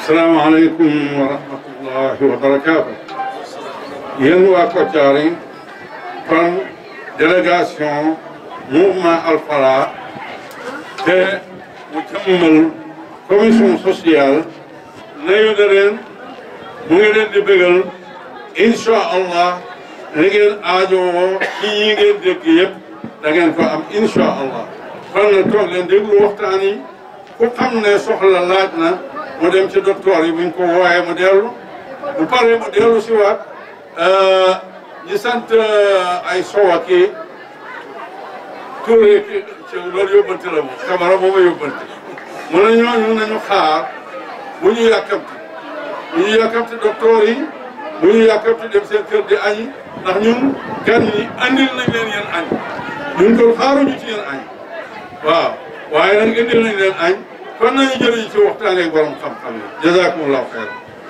asalaamaaleykum wa rahmatullahi wa barakaatu yéen waa Kotiari kon délégation mouvement Alfala te mu jëmmal commission sociale nayu na leen mu ngi leen di bëggal incha allah li ngeen aajowoo ci yi ngeen dégg yëpp da ngeen ko am incha allah kon nag toog leen déglu waxtaan yi ku xam ne soxla laaj na mu dem ci docteur yi buñ ko wooyee mu dellu bu paree mu dellu si waat ñi sant ay sowa kii Touré ki ci loolu yóbbante la moom Camara moom a yóbbante mu ne ñooñu nañu xaar bu ñu yàkkamti bu ñu yàkkamti docteur yi bu ñu yàkkamti dem seen kër di añi ndax ñun gan ñi andil nañ leen yeen añ ñun ko xaaruñu ci yeen añ waaw waaye nag indil nañ leen añ kon nañu jëriñ ci waxtaan ak borom xam-xam yi jazakumullahu xeer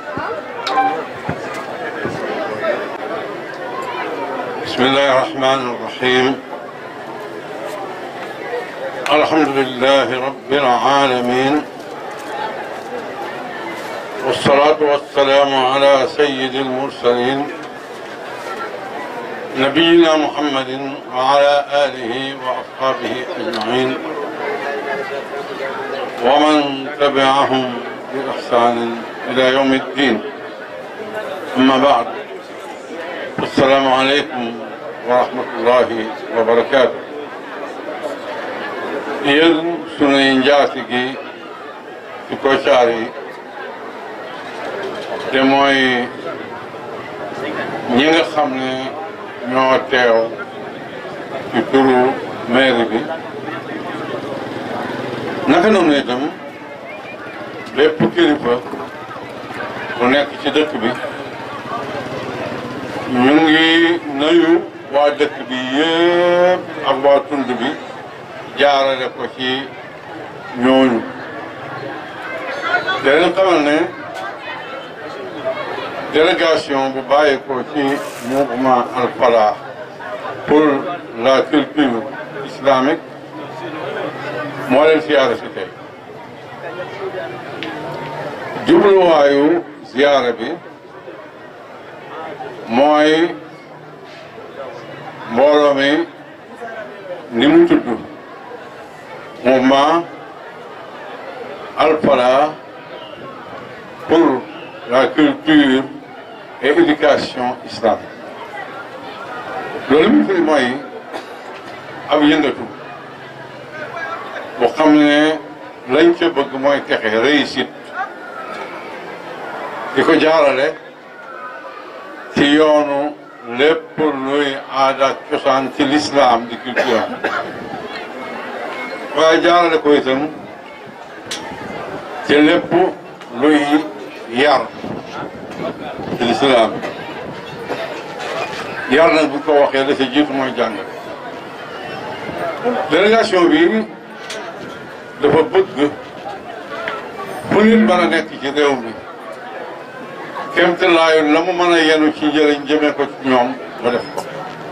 bismillahi rahmani rahim alhamdulillahi rabbil alamin والصلاة والسلام على سيد المرسلين نبينا محمد وعلى آله وأصحابه أجمعين ومن تبعهم بإحسان إلى يوم الدين أما بعد السلام عليكم ورحمة الله وبركاته yéen sunuy njaatigi ci Kotiari te mooy ñi nga xam ne ñoo teew ci turu mairie bi naka noonu itam lépp kilifa bu nekk ci dëkk bi ñu ngi nuyu waa dëkk bi yëpp ak waa tund bi jaarale ko ci ñooñu te leen xamal ne délégation bu bàyyi ko ci mouvement Al-Falah pour la culture islamique moo leen siyaare si tey jubluwaayu ziyaara bi mooy mbooloo mi ni mu tudd mouvement Al-Falah pour la culture et éducation islamique loolu mu fi mooy ab yëngatu boo xam ne lañ ca bëgg mooy texe réussite di ko jaarale ci yoonu lépp luy aada ak cosaan ci l'islam di culture waaye jaarale ko itam ci lépp luy yar ci l'islam yar nag bu ko waxee la ci jiitu mooy jàngale délégation bi dafa bëgg fu nit mën a nekk ci réew mi kémte laayu la mu mën a yenu ci njëriñ jëmee ko ci ñoom ba def ko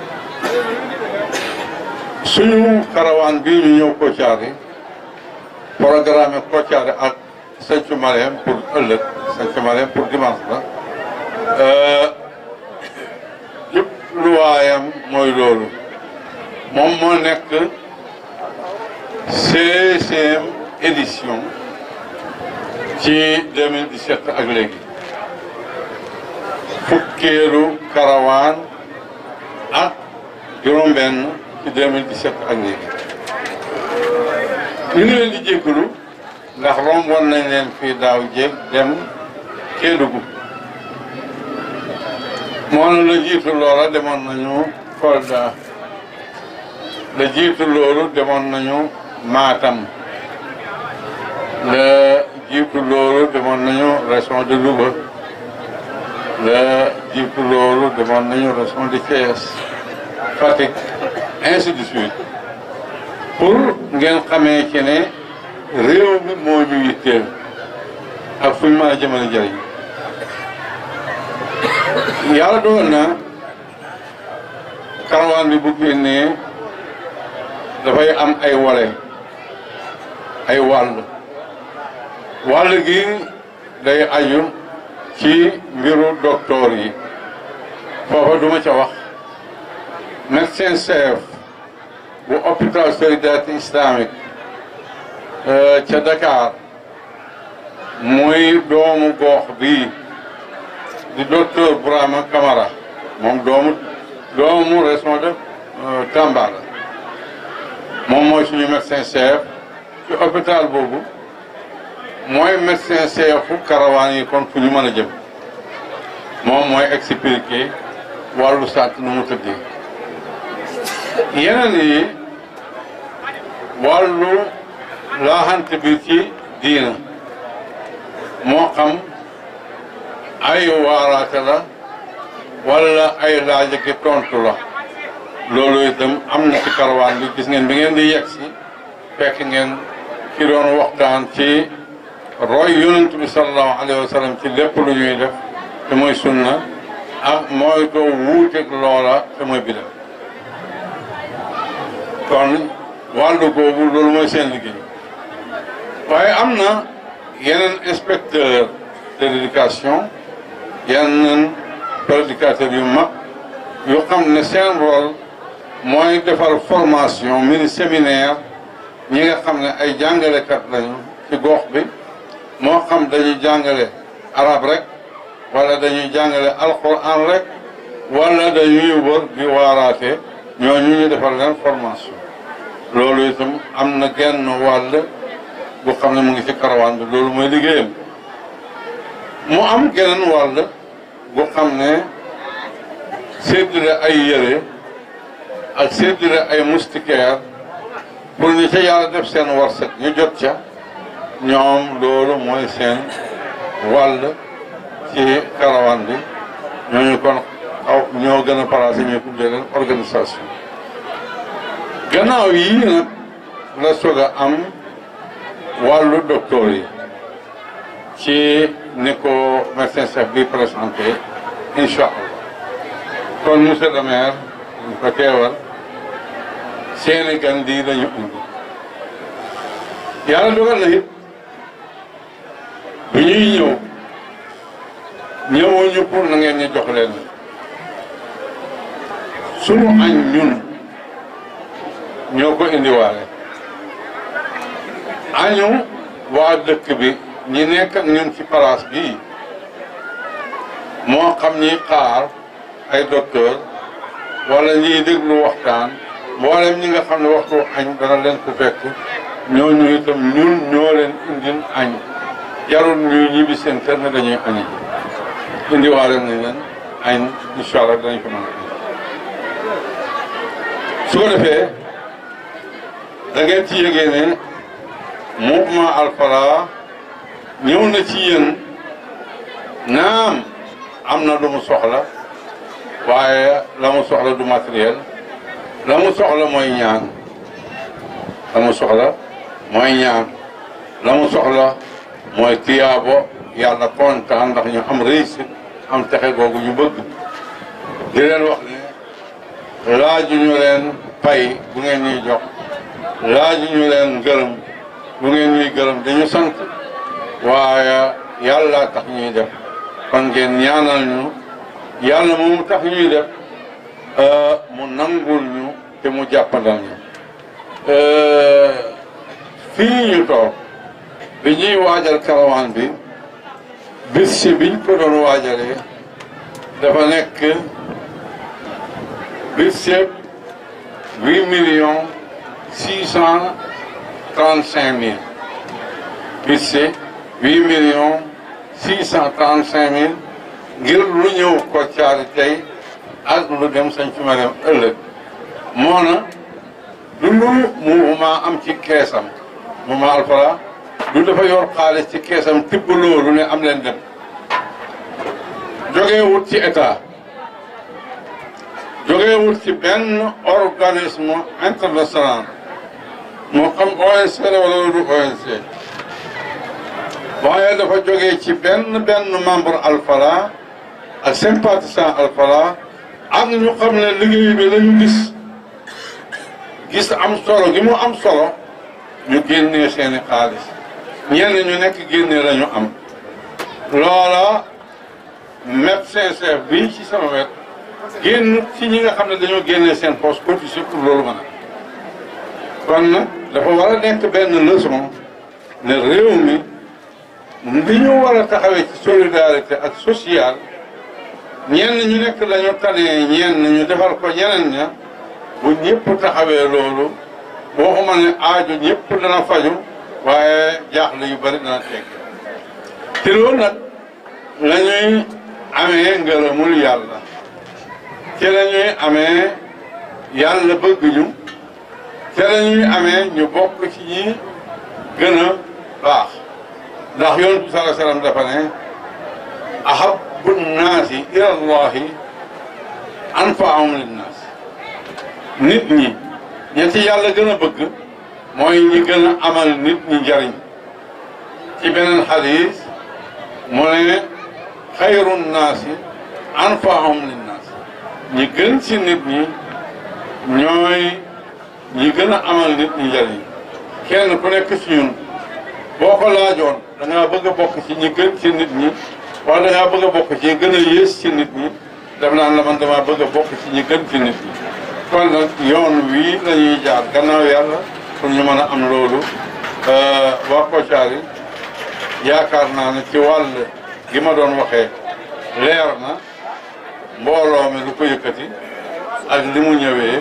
suñu karawaan bii ñu ñëw Kotiari programme Kotiari ak Santhiou Malem pour ëllëg Santhiou Malem pour dimanche la yëpp lu waayam mooy loolu moom moo nekk seizième édition ci 2017 ak léegi fukkeelu karawaan ak juróom-benn ci 2017 ak léegi ñu ngi leen di jéggalu ndax romboon nañ leen fii daaw jéeg dem Kédougou moom la jiitu loola demoon nañu Kolda la jiitu loolu demoon nañu Matam la jiitu loolu demoon nañu région de Louga la jiitu loolu demoon nañu région de Thiès Fatick ainsi de suite pour ngeen xamee ci ne réew mi moo ñu yitteel ak fu ñu mën a jëmale jëriñ yàlla doon na karawaan bi bu génnee dafay am ay wale ay wàll wàll gi day aju ci mbiru docteur yi foofa duma ca wax médecin chef bu hôpital solidarité islamique ca Dakar muy doomu gox bii di docteur Bourama Camara moom doomu doomu responsable Tamba la moom mooy suñu médecin chef ci hôpital boobu mooy médecin chefu karawaan yi kon fu ñu mën a jëm moom mooy expliquer wàllu sant nu mu tëddee yeneen yi wàllu laaxante bi ci diina moo xam ay waaraate la wala ay laaj ak tontu la loolu itam am na ci karawaan bi gis ngeen bi ngeen di yegg si fekk ngeen ci doon waxtaan ci roy yonent bi sallallahu alayhi wa sallam ci lépp lu ñuy def te mooy sunna ak mooy doo wuuteeg loola te mooy bidam kon wàllu googu loolu mooy seen liggéey waaye am na yeneen inspecteur de l'éducation yeneen prédicateurs yu mag yu xam ne seen rôle mooy defar formation mini séminaire ñi nga xam ne ay jàngalekat lañu ci gox bi moo xam dañuy jàngale arab rek wala dañuy jàngale alquran rek wala dañuy wër di waaraate ñooñu ñu defal leen formation loolu itam am na genn wàll bu xam ne mu ngi ci karawaan bi loolu mooy liggéeyam mu am geneen wàll bu xam ne séddale ay yére ak séddale ay moustiquaire pour ñu ca yàlla def seen warset ñu jot ca ñoom loolu mooy seen wàll ci karawaan bi ñooñu kon aw ñoo gën a placé ñu tuddee leen organisation gannaaw yii nag la soog a am wàllu docteur yi ci ni ko médecin chef bi présenté incha allah kon monsieur le maire ñu ko teewal seeni gan di lañu indi yàlla dogal na it bi ñuy ñëw ñëwuñu pour na ngeen ñu jox leen sunu añ ñun ñoo ko indiwaale añu waa dëkk bi ñi nekk ak ñun ci place bii moo xam ñi xaar ay docteur wala ñiy déglu waxtaan mboolem ñi nga xam ne waxtu añ dana leen ko fekk ñooñu itam ñun ñoo leen indil añ jarul ñuy ñibbi seen kër ne dañuy añi ji indiwaale nañ leen añ incha allah danañ ko mën a su ko defee da ngeen ci yëgee ne mouvement Alfara ñëw na ci yéen naam am na lu mu soxla waaye la mu soxla du matériel la mu soxla mooy ñaan la mu soxla mooy ñaan la mu soxla mooy tiyaabo yàlla kontaan ndax ñu am réussite am texe googu ñu bëgg di leen wax ne laaju ñu leen pay bu ngeen ñuy jox laaju ñu leen gërëm bu ngeen ñuy gërëm dañu sant waaye yàlla tax ñuy def kon ngeen ñaanal ñu yàlla moom tax ñuy def mu nangul ñu te mu jàppandal ñu fii ñu toog bi ñuy waajal karawaan bi bis si biñ ko doon waajalee dafa nekk bis si huit millions six cent trente cinq mille bis si huit millions six cent trente cinq mille ngir lu ñëw ko caari tey ak lu dem sañ fi ma dem ëllëg moo na du lu mouvement am ci keesam mouvement Alfara du dafa yor xaalis ci keesam tibb loolu ne am leen dem jógee wut ci état jógee wut ci benn organisme international moo xam ONC la wala du ONC waaye dafa jógee ci benn benn membre Alfara ak sympathisant Alfara ak ñu xam ne liggéey bi lañu gis gis am solo gi mu am solo ñu génnee seeni xaalis ñenn ñu nekk génnee lañu am loola médecin chef bii ci sama wet génn ci ñi nga xam ne dañoo génnee seen poste cotisé pour loolu mën a kon nag dafa war a nekk benn leçon ne réew mi li ñu war a taxawee ci solidarité ak social ñenn ñu nekk dañu tanee ñenn ñu defal ko ñeneen ña bu ñëpp taxawee loolu boo xamal ne aajo ñëpp dana faju waaye jaaxle yu bari dana teg te loolu nag la ñuy amee ngërëmul yàlla ci la ñuy amee yàlla bëgg ñu ci la ñuy amee ñu bokk ci ñi gën a baax ndax yonent bi sallallahu alayhi wasallam dafa ne ahabbu nnaasi ila llahi anfaahum linnaas nit ñi ña ci yàlla gën a bëgg mooy ñi gën a amal nit ñi njariñ ci beneen xadis mu ne xayru nnaasi anfaahum linnaas ñi gën ci nit ñi ñooy ñi gën a amal nit ñi njariñ kenn ku nekk ci ñun boo ko laajoon da ngaa bëgg a bokk ci ñi gën ci nit ñi wala da ngaa bëgg a bokk ci ñi gën a yées ci nit ñi def naan la man damaa bëgg a bokk ci ñi gën ci nit ñi kon nag yoon wii la ñuy jaar gannaaw yàlla pour ñu mën a am loolu waa Kotiari yaakaar naa ne ci wàll gi ma doon waxee leer na mbooloo mi lu ko yëkkati ak li mu ñëwee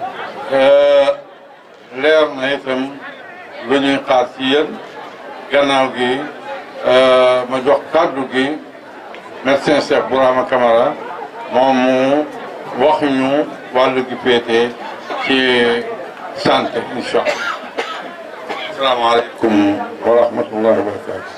leer na itam lu ñuy xaar ci yéen gannaaw gi ma jox kàddu gi médecin chef Bourama Camara moom mu wax ñu wàllu gi féete ci santé incha allah asalaamaaleykum wa rahmatullahi wa barakatu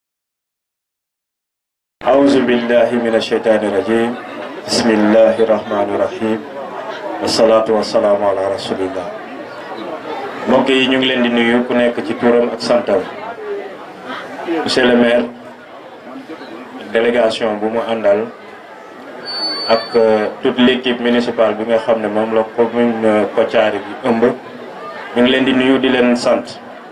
أعوذ بالله من الشيطان الرجيم بسم الله الرحمن الرحيم والصلاة والسلام على رسول الله mbokk yi ñu ngi leen di nuyu ku nekk ci turam ak santam monsieur le maire délégation bu mu àndal ak toute l'équipe municipale bi nga xam ne moom la commune Kotiari bi ëmb ñu ngi leen di nuyu di leen sant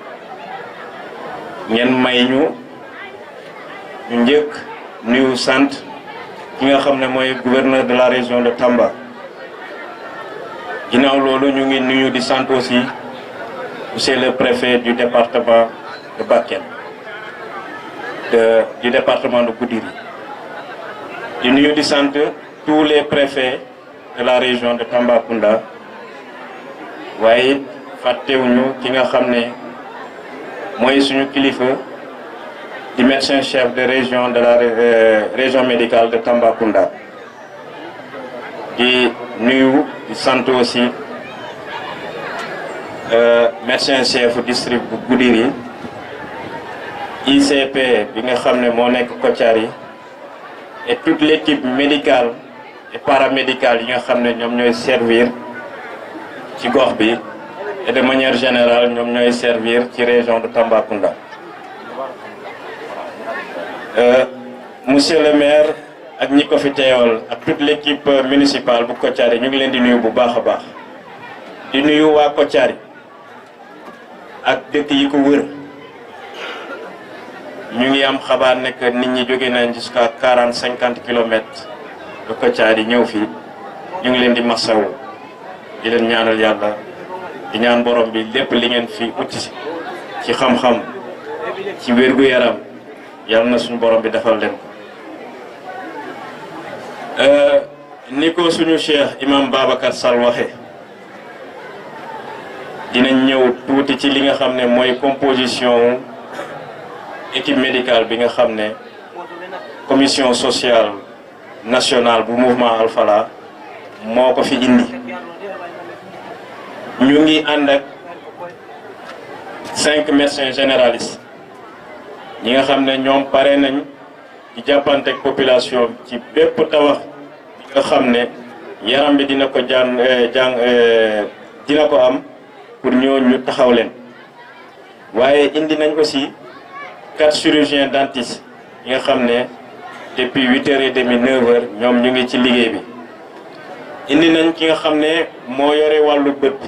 ngeen may ñu ñu njëkk nuyu sant ki nga xam ne mooy gouverneur de la région de Tamba ginnaaw loolu ñu ngi nuyu di sant aussi monsieur le préfet du département de Bakel de du département de Goudiri di nuyu di sant tous les préfets de la région de Tambacounda waaye it fàttewuñu ki nga xam ne mooy suñu kilifa di médecin chef de région de la région médicale de Tambacounda di nuyu di sant aussi médecin chef district bu Goudiri ICP bi nga xam ne moo nekk Kotiari et toute l'équipe médicale et paramédicale yi nga xam ne ñoom ñooy servir ci gox bi et de manière générale ñoom ñooy servir ci région de Tambacounda monsieur le maire ak ñi ko fi teewal ak toute l'équipe municipale bu Kotiari ñu ngi leen di nuyu bu baax a baax di nuyu waa Kotiari ak dëkk yi ko wër ñu ngi am xabaar ne que nit ñi jóge nañ jusqu'à quarante cinquante kilomètres de Kotiari ñëw fii ñu ngi leen di masawu di leen ñaanal yàlla di ñaan borom bi lépp li ngeen fi uti ci xam-xam ci wér-gu-yaram yàlla na suñu borom bi defal leen ko ni ko suñu cheikh imam Babacar Sall waxee dinañ ñëw tuuti ci li nga xam ne mooy composition équipe médicale bi nga xam ne commission sociale nationale bu mouvement Alfala moo ko fi indi ñu ngi ànd ak cinq médecins généralistes ñi nga xam ne ñoom pare nañ di jàppante ak population ci bépp tawax bi nga xam ne yaram bi dina ko jàng jàng dina ko am pour ñoo ñu taxaw leen waaye indi nañ aussi quatre chirurgiens dentistes yi nga xam ne depuis huit heures et demi neuf heures ñoom ñu ngi ci liggéey bi indi nañ ki nga xam ne moo yore wàllu bët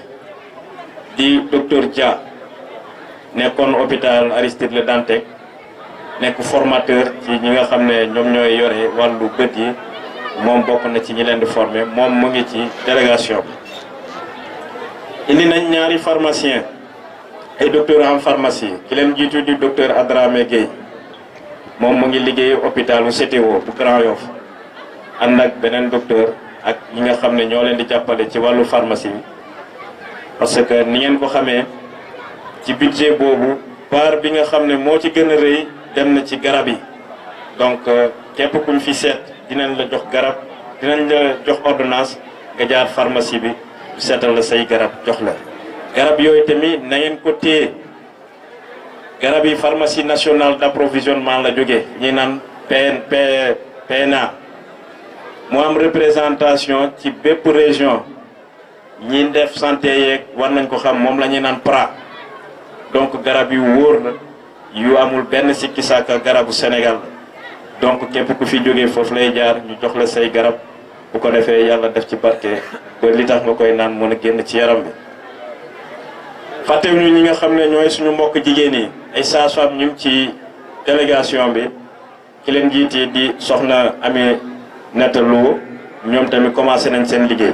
di docteur Dia nekkoon hôpital Aristide Le Dantec nekk formateur ci ñi nga xam ne ñoom ñooy yore wàllu bët yi moom bokk na ci ñi leen di former moom mu ngi ci délégation bi indi nañ ñaari pharmacien ay docteur en pharmacie ki leen jiitu di docteur Adramé Gueye moom mu ngi liggéey hôpitalu CTO bu Grand Yoff ànd ak beneen docteur ak ñi nga xam ne ñoo leen di jàppale ci wàllu pharmacie bi parce que ni ngeen ko xamee ci budget boobu part bi nga xam ne moo ci gën a rëy dem na ci garab yi donc képp kuñ fi seet dinañ la jox garab dinañ la jox ordonnance nga jaar pharmacie bi seetal la say garab jox la garab yooyu tamit na ngeen ko téye garab yi pharmacie nationale d'approvisionnement la jógee ñi naan PN PNA mu am représentation ci bépp région ñi def santé yeeg war nañ ko xam moom la ñuy naan PRA donc garab yu wóor la yu amul benn sikki sàkka garabu Sénégal donc képp ku fi jógee foofu lay jaar ñu jox la say garab bu ko defee yàlla def ci barke ba li tax nga koy naan mën a génn ci yaram bi fàttewuñu ñi nga xam ne ñooy suñu mbokk jigéen yi ay sages-femmes ñu ngi ci délégation bi ki leen jiite di soxna Ami Nata Lo ñoom tamit commencé nañ seen liggéey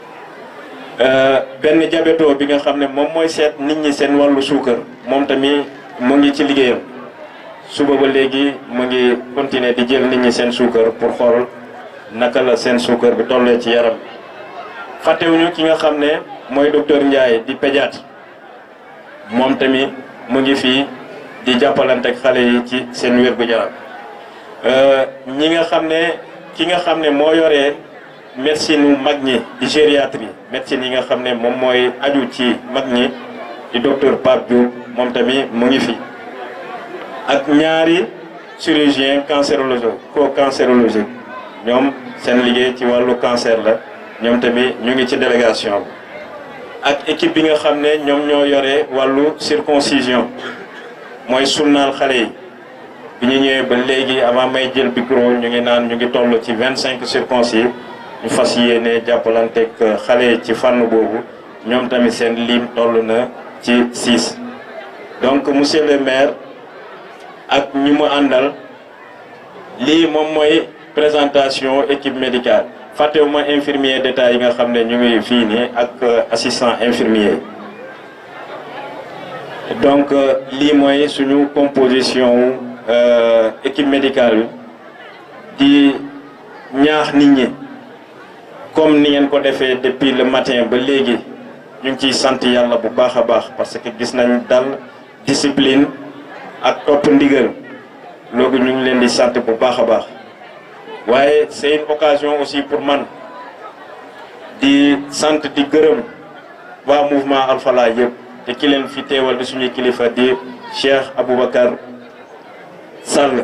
benn diabéto bi nga xam ne moom mooy seet nit ñi seen wàllu suukar moom tamit mu ngi ci liggéeyam suba ba léegi mu ngi continuer di jël nit ñi seen suukar pour xool naka la seen suukar bi tollee ci yaram bi fàttewuñu ki nga xam ne mooy docteur Ndiaye di pédiatre moom tamit mu ngi fii di jàppalante ak xale yi ci seen wér-gu-yaram ñi nga xam ne ki nga xam ne moo yoree médecine wu mag ñi di gériatrie médecine yi nga xam ne moom mooy aju ci mag ñi di docteur Pape Diop moom tamit mu ngi fi ak ñaari chirurgien cancérologue co-cancérologue ñoom seen liggéey ci wàllu cancer la ñoom tamit ñu ngi ci délégation bi ak équipe bi nga xam ne ñoom ñoo yore wàllu circoncision mooy sunnaal xale yi bi ñu ñëwee ba léegi avant may jël micro ñu ngi naan ñu ngi toll ci vingt cinq circoncis ñu fas yéene jàppalanteeg xale yi ci fànn boobu ñoom tamit seen lim toll na ci six donc monsieur le maire ak ñi mu àndal lii moom mooy présentation équipe médicale fàttewuma infirmier d'état yi nga xam ne ñu ngi fii nii ak assistant infirmier donc lii mooy suñu composition équipe médicale bi di ñaax nit ñi comme ni ngeen ko defee depuis le matin ba léegi ñu ngi ciy sant yàlla bu baax a baax parce que gis nañ dal discipline ak topp ndigal loolu ñu ngi leen di sant bu baax a baax waaye c'est une occasion aussi pour man di sant di gërëm waa mouvement Alfala yëpp te ki leen fi teewal di suñuy kilifa di Cheikh Aboubacar Sall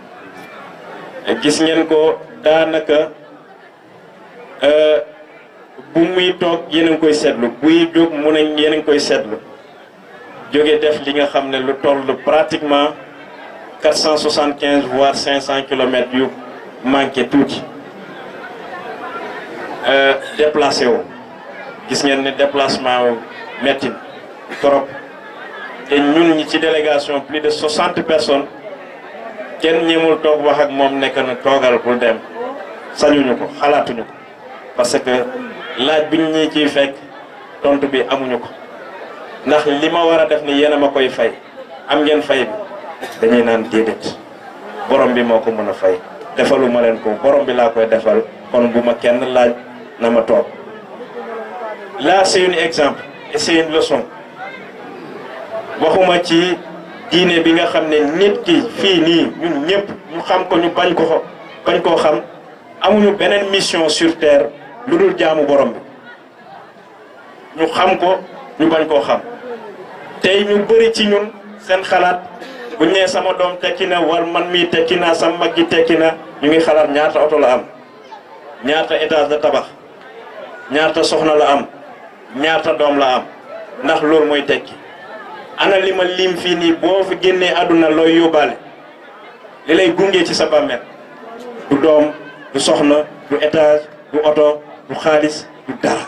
gis ngeen ko daanaka bu muy toog yéen a ngi koy seetlu buy jóg mu ne yéen a ngi koy seetlu jóge def li nga xam ne lu toll pratiquement quatre cent soixante quinze voire cinq cent kilomètres yu manqué tuuti déplacé wu gis ngeen ne déplacement wu métti trop te ñun ñi ci délégation plus de soixante personnes kenn ñemul toog wax ak moom nekk na toogal bul dem sañuñu ko xalaatuñu ko parce que laaj bi ñu ñi ciy fekk tontu bi amuñu ko ndax li ma war a def ni yéen a ma koy fay am ngeen fay bi dañuy naan déedéet borom bi moo ko mën a fay defalu ma leen ko borom bi laa koy defal kon bu ma kenn laaj na ma toog là c'est un exemple et c'est une leçon waxuma ci diine bi nga xam ne nit ki fii nii ñun ñëpp ñu xam ko ñu bañ ko bañ koo xam amuñu beneen mission sur terre lu dul jaamu borom bi ñu xam ko ñu bañ koo xam tey ñu bëri ci ñun seen xalaat bu ñu nee sama doom tekki na wala man mii tekki naa sama mag gi tekki na ñu ngi xalaat ñaata oto la am ñaata étage de tabax ñaata soxna la am ñaata doom la am ndax loolu mooy tekki ana li ma lim fii nii boo fi génnee àdduna looy yóbbaale li lay gunge ci sa bàmmeel du doom du soxna du étage du oto du xaalis du dara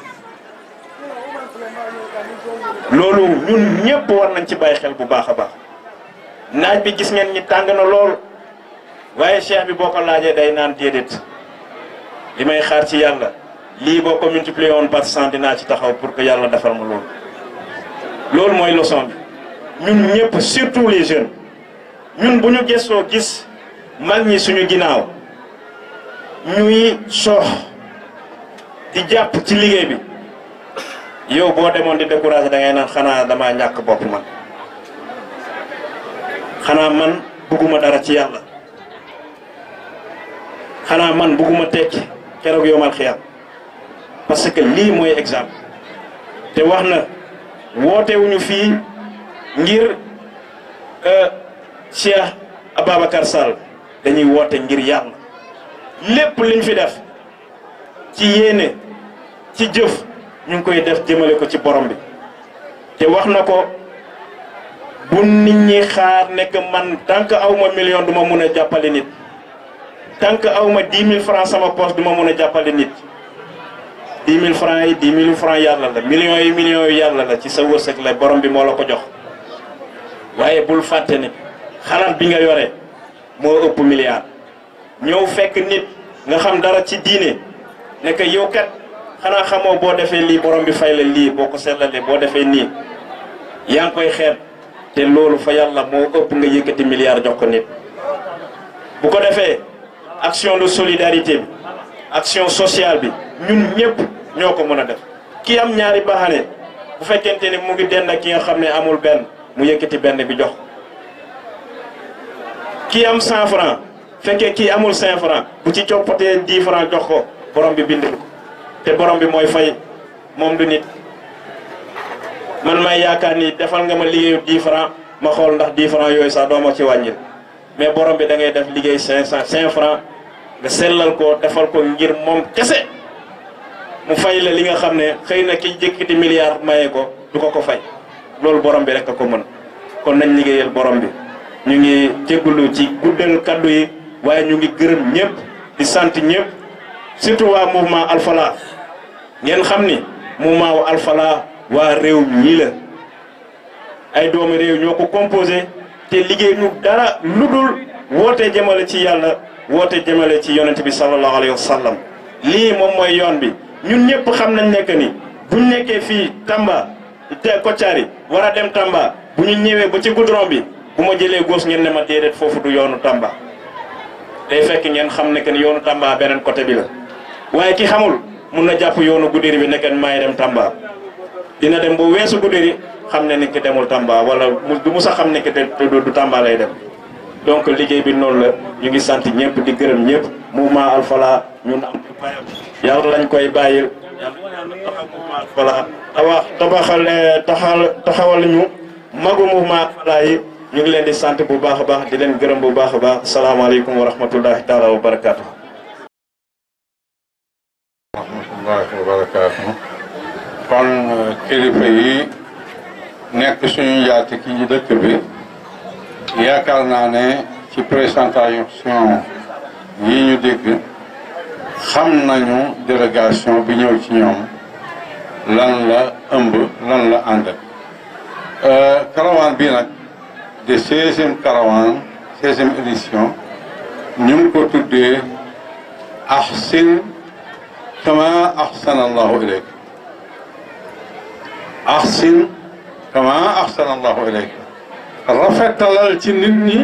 loolu ñun ñëpp war nañ ci bàyyi xel bu baax a baax naaj bi gis ngeen ñi tàng na lool waaye cheikh bi boo ko laajee day naan déedéet li may xaar ci yàlla lii boo ko multiplier woon par cent dinaa ci taxaw pour que yàlla defal ma loolu loolu mooy leçon bi ñun ñëpp surtout les jeunes ñun bu ñu gëstoo gis mag ñi suñu ginnaaw ñuy soox di jàpp ci liggéey bi yow boo demoon di découragé da ngay naan xanaa damaa ñàkk bopp man xanaa man bugguma dara ci yàlla xanaa man bugguma tekki keroog yomal xiyam parce que lii mooy exemple te wax na wootewuñu fii ngir Cheikh Ababacar Sall dañuy woote ngir yàlla lépp liñ fi def ci yéene ci jëf ñu ngi koy def jëmale ko ci borom bi te wax na ko bu nit ñi xaar nekk man tant que aw ma million du ma mun a jàppale nit tant que aw ma dix mille francs sama poche du ma mun a jàppale nit dix mille francs yi dix mille francs yàlla la millions yi millions yi yàlla la ci sa wërsëg la borom bi moo la ko jox waaye bul fàtte ni xalaat bi nga yore moo ëpp milliard ñëw fekk nit nga xam dara ci diine nekk yow kat xanaa xamoo boo defee lii borom bi fay la lii boo ko seetlalee boo defee nii yaa ngi koy xeeb te loolu fa yàlla moo ëpp nga yëkkati milliard jox ko nit bu ko defee action de solidarité bi action sociale bi ñun ñëpp ñoo ko mën a def ki am ñaari baaxane bu fekkente ni mu ngi dend ak ki nga xam ne amul benn mu yëkkati benn bi jox ki am 100 francs fekkee kii amul 5 francs bu ci coppatee 10 francs jox ko borom bi bind ko te borom bi mooy fay moom du nit man may yaakaar ni defal nga ma liggéeyu 10 francs ma xool ndax 10 francs yooyu sax doo ma ci wàññil mais borom bi da ngay def liggéey 500 5 francs nga sellal ko defal ko ngir moom kese mu fay la li nga xam ne xëy na ki jëkkati milliard maye ko du ko ko fay loolu borom bi rek a ko mën kon nañ liggéeyal borom bi ñu ngi jégalu ci guddal kaddu yi waaye ñu ngi gërëm ñëpp di sant ñëpp surtout waa mouvement Alfala ngeen xam ni mouvement wu Alfala waa réew ñii la ay doomu réew ñoo ko composé te liggéey ñu dara lu dul woote jëmale ci yàlla woote jëmale ci yonent bi sallallahu alayhi wa sallam lii moom mooy yoon bi ñun ñëpp xam nañ nekk ni buñ nekkee fii Tamba te Kotiari war a dem Tamba bu ñu ñëwee ba ci goudron bi bu ma jëlee góos ngeen ne ma déedéet foofu du yoonu Tamba day fekk ngeen xam ne que ni yoonu Tamba beneen côté bi la waaye ki xamul mun na jàpp yoonu Goudiri bi nekk maay dem Tamba dina dem ba weesu Goudiri xam ne ni ki demul Tamba wala mu du musa xam ne que du Tamba lay dem donc liggéey bi noonu la ñu ngi sant ñëpp di gërëm ñëpp mouvement Alfala ñun am yàlla lañ koy bàyyil yàlla taxaw mouvement Alfala tabax tabaxal taxal taxawal ñu magu mouvement Alfala yi ñu ngi leen di sant bu baax a baax di leen gërëm bu baax a baax salaamaaleykum wa rahmatullahi taala wa barakaatu. wa rahmatullahi wa barakaatu. kon kilifa yi nekk suñu njaati ki ci dëkk bi yaakaar naa ne ci présentation yi ñu dégg xam nañu délégation bi ñëw ci ñoom lan la ëmb lan la ànd. caravane bi nag. de seizième caravane seizième édition ñu ngi ko tuddee ahsin kama ahsana allahu ilayk ahsin kama ahsana allahu ilayk rafetalal ci nit ñi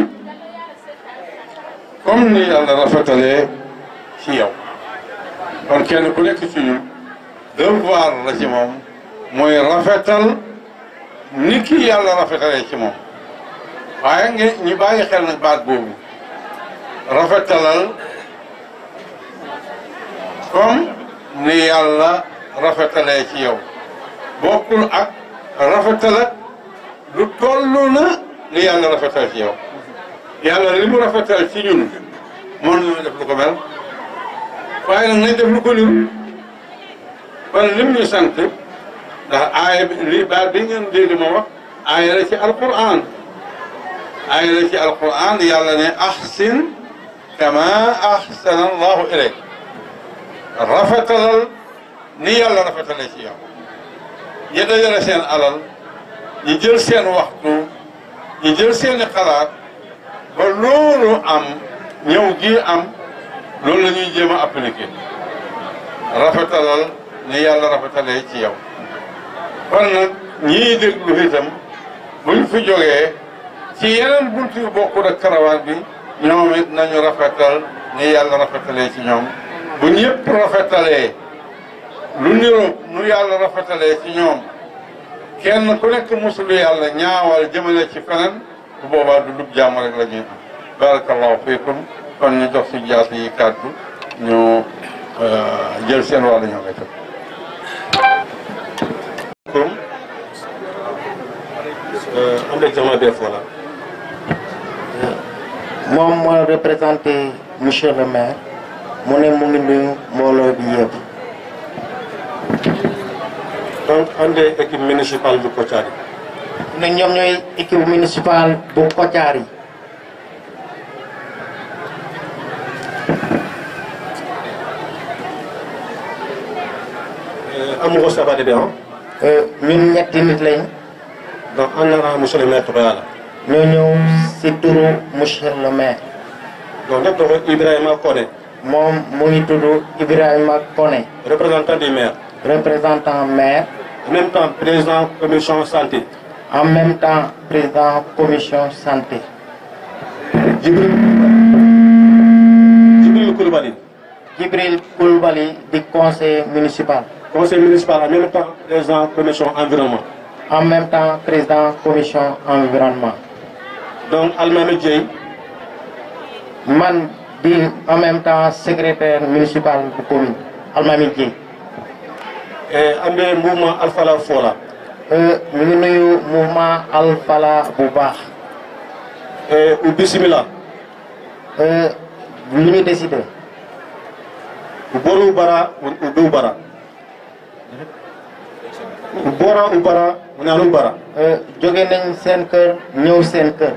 comme ni yàlla rafetalee ci yow kon kenn ku nekk ci ñun devoir la ci moom mooy rafetal ni ki yàlla rafetalee ci moom waaye nga ñu bàyyi xel nag baat boobu rafetalal comme ni yàlla rafetalee ci yow bokkul ak rafetal ak lu toll na ni yàlla rafetal ci yow yàlla li mu rafetal ci ñun mën nañu def lu ko mel waaye nag nañ def lu ko niru kon lim ñu sant ndax aaya bi li baat bi ngeen dégg ma wax aaya la ci alquran aaya la ci alquran yàlla ne ahsin kama ahsana allahu ilayk rafetalal ni yàlla rafetalee ci yow ñi dajale seen alal ñi jël seen waxtu ñi jël seeni xalaat ba loolu am ñëw gi am loolu la ñuy jéem a appliqué rafetalal ni yàlla rafetalee ci yow kon nag ñii déglu itam buñ fi jógee ci yeneen buntu yu bokkul ak karawaan bi ñoom it nañu rafetal ni yàlla rafetalee ci ñoom bu ñëpp rafetalee lu niroog nu yàlla rafetalee ci ñoom kenn ku nekk musulu yàlla ñaawal jëmale ci feneen bu boobaa du dub jàmm rek la ñuy am barakallahu fiikum kon ñu jox si jaas yi kàddu ñu jël seen wàll ñoo ngay tëb am examen des fois là moom moo représenté monsieur le maire mu ne mu ngi nuyu mbooloo bi yëpp donc ande équipe municipale du Kotiari ne ñoom ñooy équipe municipale bu Kotiari amugo sabade ɓe on ñun ñetti nit lañ donc an nana monsieur le maire togoyala ñoo ñëw si turu monsieur le maire donc neɗɗo ko ibrahima kone moom mu ngi tudd Ibrahima Koné représentant du maire représentant maire en même temps président commission santé en même temps président commission santé jibril jibril koulibaly Djibril Koulibaly di conseiller municipal conseil municipal en même temps président commission environnement en même temps président commission environnement donc almami dieye man di en même temps secrétaire municipal bu commune Almami Dieng e ambe mouvement alfala fola ñu ngi nuyu mouvement Alfala bu baax e u bisimila lu ñu décidé u boru bara u dow bara u bora u bara u nanu bara jóge nañ seen kër ñëw seen kër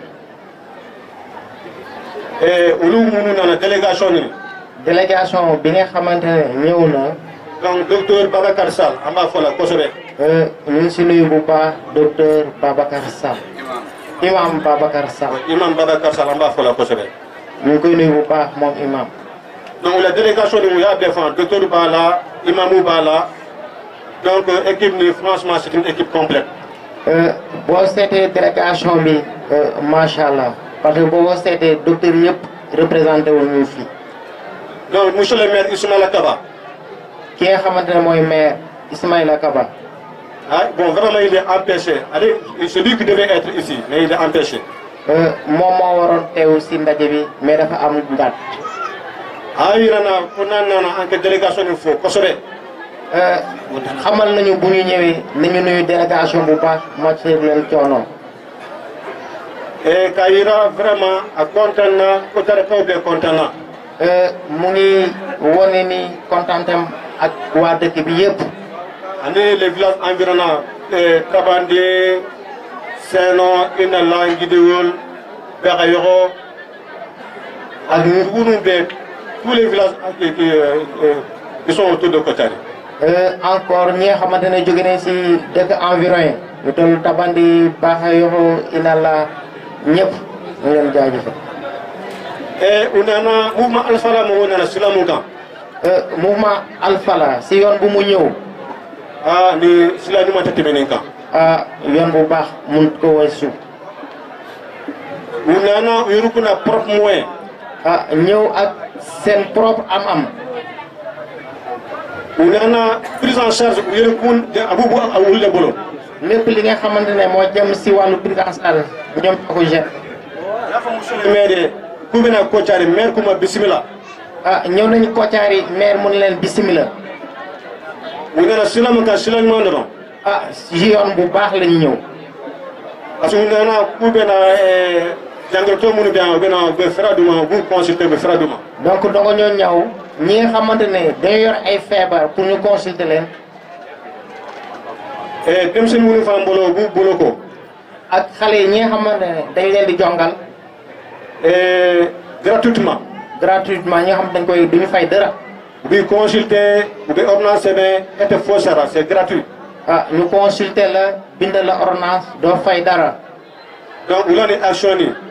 e olu munu nana délégation ni délégation bi nga xamante ne ñëw na donc docteur babacar sall an b'a fola kosɛbɛ ñu ngi si nuyu bu baax docteur Babacar Sall imam Babacar Sall imam babacar sall an b'a fola kosɛbɛ ñu ngi koy nuyu bu baax moom imam donc la délégation ni mu y'a bɛɛ fan docteur b'a la imamu b'a la donc euh, équipe ni franchement c'est une équipe complète boo seetee délégation bi macha allah parce que boo seetee docteur yëpp représenté wu ñu fii donc monsieur le maire ismaila kaba ki nga xamante ne mooy maire Ismaïla Kaba ah bon vraiment il est empêché allez c'est lui qui devait être ici mais il est empêché moom moo waroon teew si ndaje bi mais dafa am ngat a yirana ko nan nana anke délégation ni fo kosɛbɛ xamal nañu bu ñu ñëwee nañu nuyu délégation bu baax moccir leen coono e ka yira vraiment a content na ko tara kaw be content na mu ngi wone ni kontantem ak waa dëkk bi yëpp ani les villages environnants e kabande seno ina la ngidiwol bexa yoxo ak ngunu be tous les villages qui, qui, euh, euh, qui sont autour de Kotari encore ñi nga xamante ne jóge nañ si dëkk environ yi ñu toll tabandi baaxa yoxo inalla ñëpp ñu leen jaajëfal e u nana mouvement alfala mo nana silamu kan mouvement Alfala si yoon bu mu ñëw a ni silanimata temenin kan ah yoon bu baax mun ko weesu u nana u yurukuna propre moyen ah ñëw ak seen propre am-am u nana prise en charge u yere kun abubu a wulle bolo lépp li nga xamante ne moo jëm si wàllu prise en charge ñoom ñoo ko gère yafa monsieur le maire ku bena Kotari maire kuma bisimila ah ñëw nañu Kotiari maire mun leen bisimila u nana silamu kan silañuman doron ah si yoon bu baax lañu ñëw parce que u nana ku bena jangirto munu be u bena be fera duma bu consulter be fera duma donc dongo ñoo ñëw ñi nga xamante ne dañoo yor ay feebar pour ñu consulter leen e denmisɛnnin minnu fana bolo u b'u bolo ko ak xale yi ñi nga xamante ne dañ leen di jongal e gratuitement gratuitement ñi nga xam dañ koy duñu fay dara u b'i consulter u bɛ ordonnance sɛbɛn e tɛ foyi sara c'est gratuit ah ñu consulter la bindal la ordonnance doo fay dara donc u la ni action ni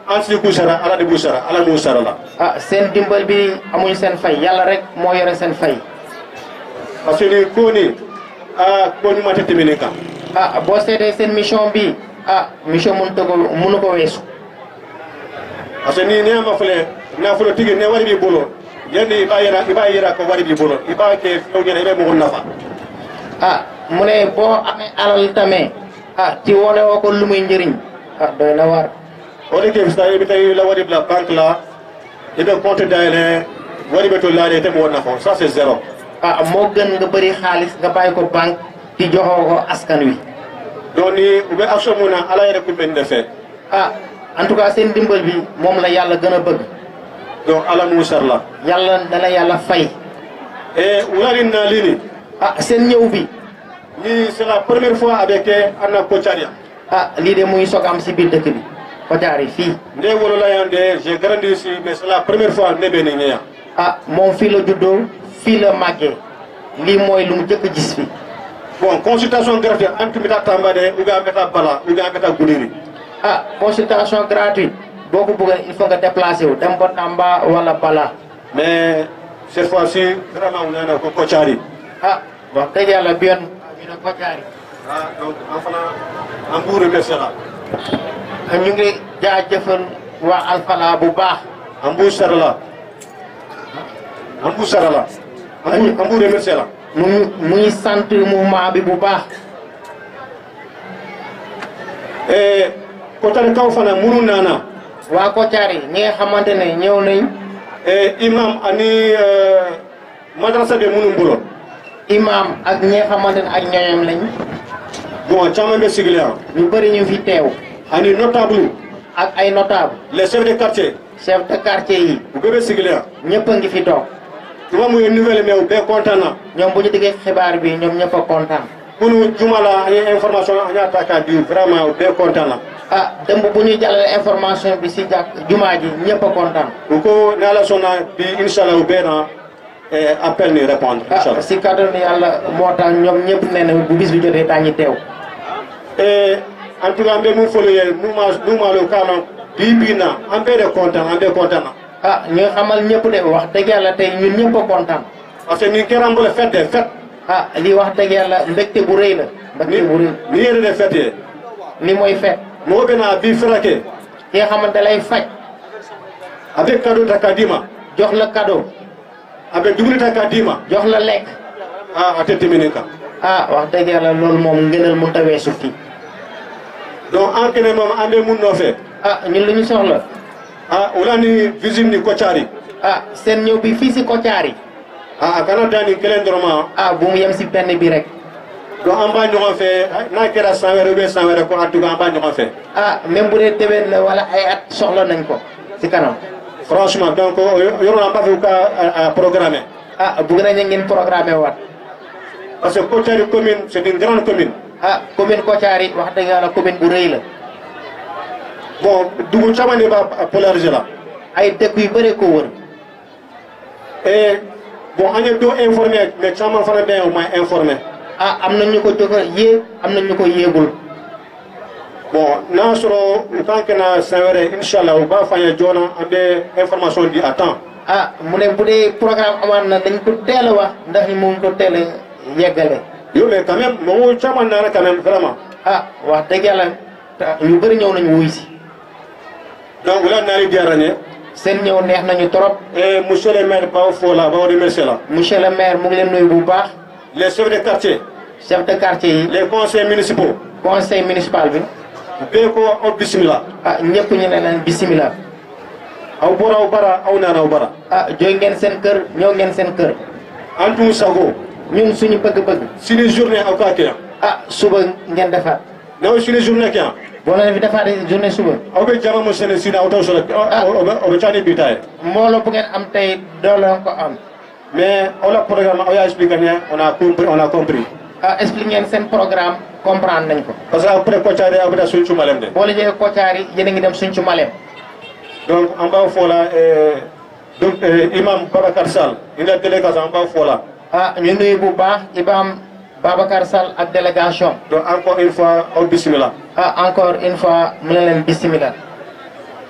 an si ku sara ala de bu sara ala mu sara la ah seen dimbal bi amuñu seen fay yàlla rek moo yore seen fay parce que ni ko ni a ko ñu mata temene kan ah boo seetee seen mission bi ah mission mënu ko mënu ko weesu parce que ni ne ma fele na fulo tigi ne wari bi bolo yandi iba yera iba yera ko wari bi bolo iba ke few ñene ibe mo nafa ah mu ne boo amee alal tamit ah ci wone woo ko lu muy njëriñ ah doy na waar o de ke fista ibe tay la wari bla banque la ibe compte dayele wari be to laade te mo nafa ça c'est zéro ah moo gën nga bëri xaalis nga bàyyi ko banque di joxoo ko askan wi donc ni ube action mu na ala yere ku men defé ah en tout cas seen dimbal bi moom la yàlla gën a bëgg donc ala mu sar la yàlla dana yàlla fay e wulani na lini ah seen ñëw bi ni c'est la première fois avec anna kocharia ah lii de muy soog am si biir dëkk bi Kotiari yi fii nde wolola yande j'ai grandi ici mais c'est la première fois ne be ni ñeya ah moom fii la juddoo fii la màggee lii mooy lu mu jëkk a gis fi bon consultation gratuite antu mita tambade uga meta bala uga meta guliri ah consultation gratuite boo ko bëggee il faut nga déplacé wu dem ba Tamba wala Bala mais cette fois-ci vraiment wulana ko kochari ah wax dëgg yàlla bi yoon ñu ne Kotiari ah donc en fana en vous remercier la ñu ngi jaajëfal waa Alfala bu baax en vous sarala en vous sarala en vous en vous remercier la mu ngi mu ngi sant mouvement bi bu baax e kotari kaw fana munu nana waa Kotiari ñi nga xamante ne ñëw nañ e imam ani euh, madrasa be munu mbulo imam ak ñi nga xamante ne ak ñooñam lañ bon caman be sigile ñu bëri ñu fi teew ani notable ak ay notable les chefs de quartier chef de quartier yi u bɛɛ bɛ sigilen yan ñëpp a ngi fi toog tuma mun ye nouvelle mais u bɛɛ content na ñoom bu ñu déggee xibaar bi ñoom ñëpp a kontaan kunu juma la an ye information an y'a ta k'a di vraiment u bɛɛ content na ah dëmb bu ñu jàllale information bi si jàkk jumaa ji ñëpp a kontaan u ko ni ala sɔnna bi inshallah u bɛɛ na eh, appel ni répondre ah inshallah si kàttanu yàlla moo tax ñoom ñëpp nee na bu bis bi jotee daañu teew Eh, en tout cas an bɛ mun fɔlɔ ye n'u ma n'u ma lo k'a la bi bi na an bɛɛ de content an bɛɛ content na ah ñu xamal ñëpp de wax dëgg yàlla tey ñun ñëpp a kontaan parce que nin kɛra an bolo fête de fête ah lii wax dëgg yàlla mbégte bu rëy la ni mbégte bu rëy ni yɛrɛ de fête ye li mooy fet mɔgɔ bɛ na a bi fɛrɛ kɛ ki nga xamante lay faj a bɛ cadeau ta k'a d'i ma jox la cadeau a bɛ dumuni ta k'a d'i ma jox la lekk ah a tɛ tɛmɛ nin kan ah wax dëgg yàlla loolu moom ngënal mënut a weesu fii donc an kɛnɛ moom an bɛ mun nɔfɛ ah ñun lu ñu soxla ah o la ni visite ni kɔcari ah seen ñëw bi fii si Kotiari ah a kana dan nin kelen dɔrɔn ma ah bu mu yem si benn bi rek donc an b'a ɲɔgɔn fɛ n'a kɛra san wɛrɛ ou bien san wɛrɛ ko en tout cas an b'a ɲɔgɔn fɛ ah même bu dee déwén la wala ay at soxla nañ ko si kanam franchement donc o yo- yɔrɔ la an b'a fɛ u ka a- a programmer ah bugg nañ ngeen programmé waat parce que kɔcari commune c'est une grande commune ah commune Kotiari wax dëgg yàlla commune bu rëy la bon dugu caman de b'a polariser la ay dëkk yu bëri ko wër et bon an ye dɔ informé mais caman fana bɛ yen o ma informé ah am na ñu ko jox a yéeg am na ñu ko yéegul bon n'a sɔrɔ u kan kɛna san wɛrɛ inshallah u b'a fɔ an ye joona an bɛ information di à temps ah mu ne bu dee programme amaan na dañ ko teel a wax ndax ñu mun ko teel a yeggale yo mais quand même mɔgɔw caman nana quand même vraiment ah wax dëgg yàlla ta- ñu bëri ñëw nañu wuy si donc u la nali diyara n ye seen ñëw neex nañu trop et monsieur le maire b'aw fo la b'aw remercier la monsieur le maire mu ngi leen nuyu bu baax les chefs de quartier chef de quartier yi les conseils municipaux conseil municipal bi bɛɛ ko aw bisimila ah ñëpp ñu ne leen bisimilah aw bɔra aw bara aw nana aw bara ah jóge ngeen seen kër ñëw ngeen seen kër an tun sago ñun suñu bëgg-bëgg sini journée aw k'a kɛ yan ah suba ngeen defaat n'aw ye sini journée kɛ yan boo leen fi defaatee journée suba aw bɛ jama mun sɛnɛ sini aw t'aw sɔrɔ o bɛ o bɛ ca ni bi ta ye mbooloo bu ngeen am tey doo leen ko am mais aw la programme aw y'a expliqué ɲɛ on a compris on a compris ah expliqué ngeen seen programme comprendre nañ ko parce que après kɔcari aw bɛ taa sun cumalem de boo la jógee Kotiari yéen a ngi dem suñ ci Malem donc an b'aw fo la euh, donc euh, imam babacar sall il a délégation an b'aw fo la ah ñu nuyu bu baax Imaam Babacar Sall ak délégation donc encore une fois aw bisimila ah encore une fois mu ne leen bisimilah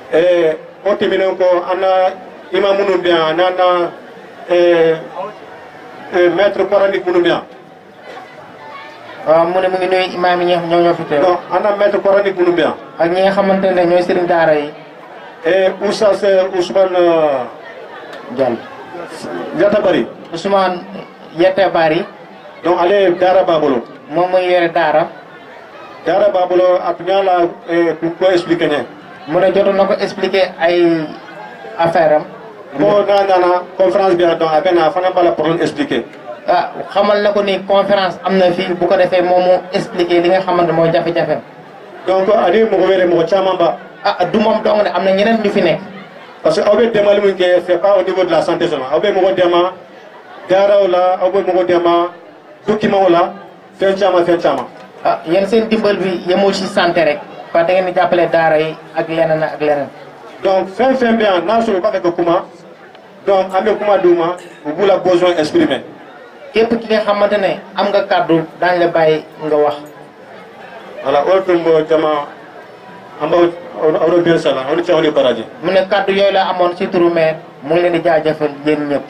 e o timinen ko anna ima munum bien nana e e maître coranique munum bien waaw mu ne mu ngi nuyu imaam yi ñoo ñoo fi teew non anna maître coranique munum bien ak ñi nga xamante ne ñooy sëriñ daara yi e oustaz Ousmane Diall Diatta Bari Ousmane Yette Bari donc ale dara babolo moom muy yore daara dara babolo atuñala e ko expliquer ne mu ne jotoon na ko expliquer ay affaire am ko na nana conférence bi donc a bena fana bala problème expliquer ah xamal na ko ni conférence am na fii bu ko defee moom mu expliquer li nga xamante mooy jafe-jafe donc ani mogo wele mogo caman ba ah du moom dong ne am na ñeneen ñu fi nekk parce que aw bɛ dɛmɛli min kɛ c'est pas au niveau de la santé seulement aw bɛ mɔgɔ dɛmɛ daaraw la aw bɛ mɔgɔ dɛmɛ documentw la fɛn caman fɛn caman ah yéen seen dimbal bi yemul ci santé rek parce que da ngeen di jàppale daara yi ak leneen ak leneen donc fɛn fɛn bɛ yan n'a sɔrɔ u b'a fɛ ka kuma donc an bɛ kuma d'u ma u b'u la besoin exprimer képp ki nga xamante ne am nga kàddu daañ la bàyyi nga wax voilà o tun bɔ jama an b'aw aw bɛ bien sala aw ni cɛ aw ni baraji mu ne kàddu yooyu la amoon ci turu maire mu ngi leen di jaajëfal yéen ñëpp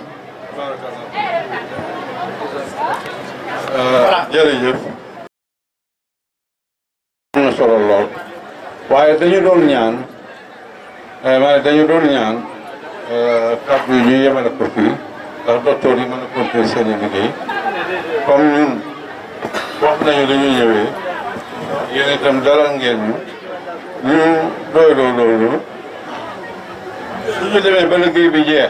jërëjëf am na solo lool waaye dañu doon ñaan ma ne dañu doon ñaan kàddu yi ñu yemale ko fii ndax docteur yi mën a continuer seen i liggéey comme ñun wax nañu dañu ñëwee yéen itam dalal ngeen ñu ñu doyloo loolu su ñu demee ba liggéey bi jeex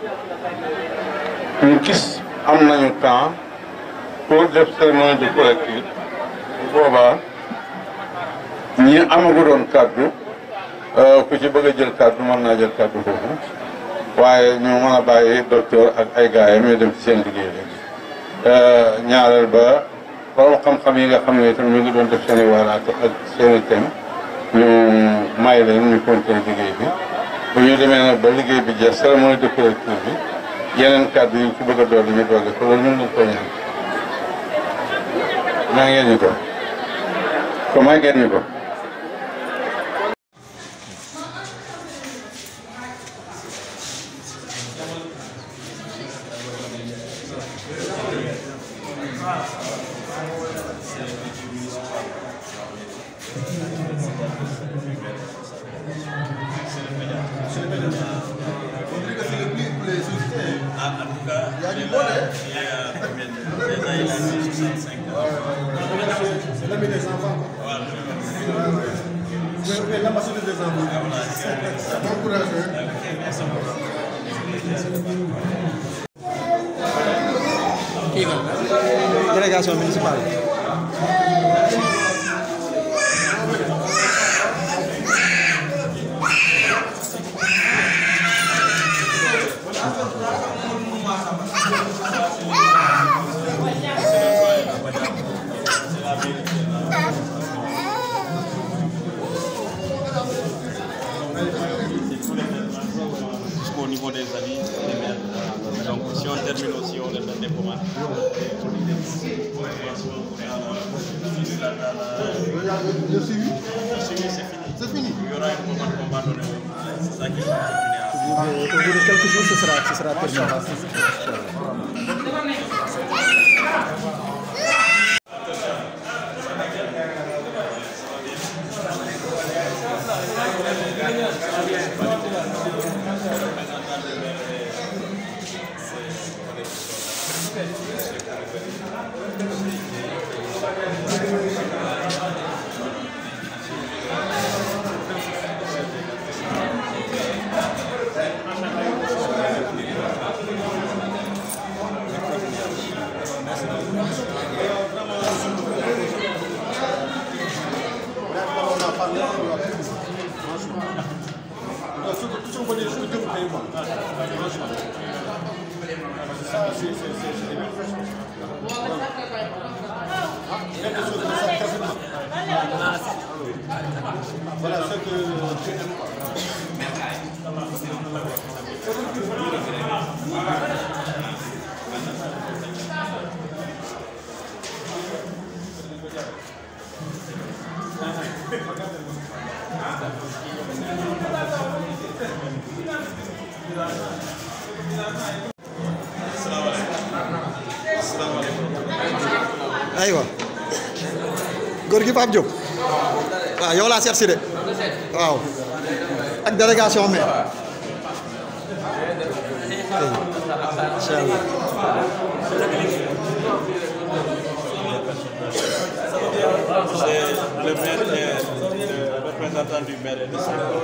ñu gis am nañu temps pour def cérémonie de collectif bu boobaa ñi amagu doon kàddu ku ci bëgg a jël kàddu mën naa jël kàddu foofu waaye ñu mën a bàyyi docteur ak ay gaayam ñu dem ci seen liggéey léegi ñaareel ba borom xam-xam yi nga xam ne itam ñu ngi doon def seen i waaraat ak seen i thème ñu may leen ñu continuer liggéey bi bu ñu demee nag ba liggéey bi jeex cérémonie de collectif bi yeneen kàddu yi ci bëgg a dolli ñu dolli ko loolu ñun lañ ko ñaan maa ngeen ñu ko ko maa ngeen ñu ko délégation municipale jusqu'au niveau des avis des maires. Donc si on termine aussi, on les donne des commandes. Le suivi, c'est fini. C'est fini. Il y aura une commande qu'on va donner. C'est ça qui va continuer. au bout de quelques jours ce sera ce sera terminé Merci. aywa góor gi Pape Diop waaw yow laa seet si de waaw ak délégation mais incha allah C'est le maire et le représentant du maire et de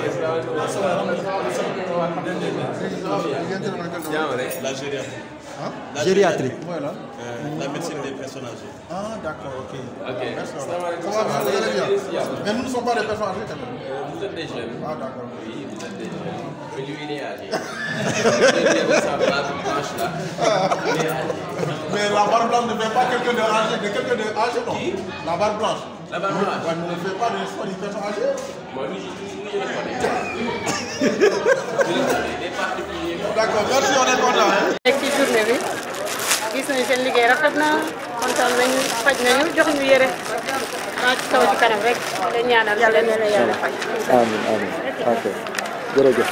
La gériatrie. La gériatrie. Euh, la médecine des personnes âgées. Ah, d'accord, ok. Merci. Ça va bien, vous allez bien. Mais nous ne sommes pas des personnes âgées quand même. Vous êtes des jeunes. Ah, d'accord. Oui, vous êtes des jeunes. Mais lui, il est âgé. Il est de sa barbe blanche là. Il est âgé. Mais la barbe blanche ne fait pas quelqu'un de âgé, de quelqu'un de âgé, non La barbe blanche. La barbe blanche. Ouais, mais ne fait pas de soit d'une personne âgée. Moi, lui, je je le connais. Je le connais. Il est particulier. D'accord, merci, on est content. Hein? nekk ci journée bi gis nañu seen liggéey rafet na kontaan nañu faj nañu jox ñu yére maa ci kaw ci kanam rek la ñaanal yàlla na la yàlla faj. amiin amiin ok jërëjëf.